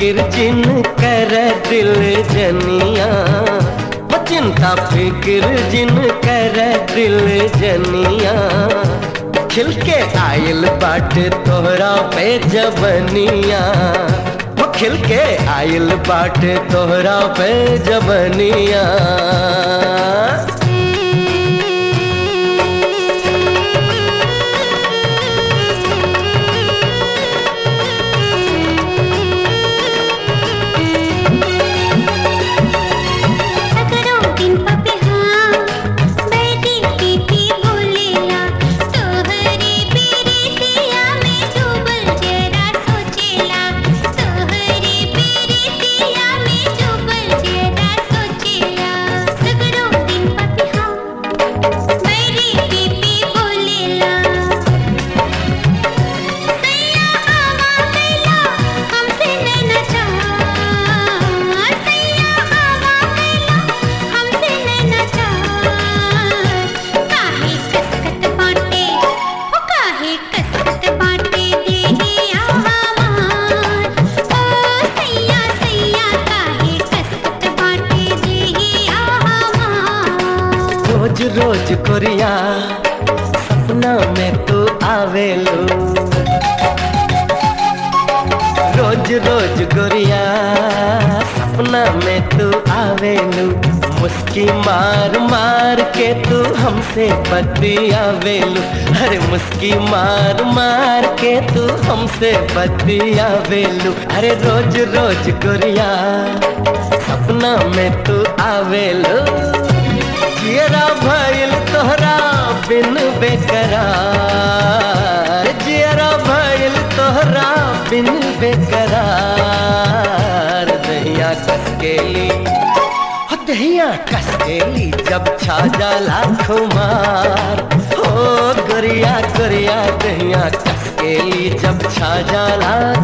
फिक्र जिन कर दिल जनिया वो चिंता फिक्र जिन कर दिल जनिया खिल के आयल बाट तोहरा पे जबनिया वो खिल के आयल बाट तोहरा पे जबनिया सकरो दिन पपे हाँ बैठी पीती बोलेला तोहरे पीरितिया में डूबल जरा सोचेला तोहरे पीरितिया में डूबल जरा सोचेला सकरो दिन पपे हाँ बैठी पीती बोलेला सैया आवा कैला हमसे नैना चाह सैया आवा कैला हमसे नैना चाह काहे कसकत बाटे ओ काहे कसकत बाटे देहिया हमार ओ सैया सैया काहे कसकत बाटे देहिया हमार रोज रोज कोरिया सपना में तू आवेलो रोज रोज गोरिया सपना में तू आवेलू मुस्की मार मार के तू हमसे बतियावेलू अरे मुस्की मार मार के तू हमसे बतियावेलू अरे रोज रोज गोरिया सपना में तू आवेलू जियरा भइल तोहरा बिन बेकरार जियरा भइल तोहरा बिन बेकरार दहिया कसकेली हो दहिया कसकेली जब छा जाला खुमार हो गोरिया गोरिया दहिया कसकेली जब छा जाला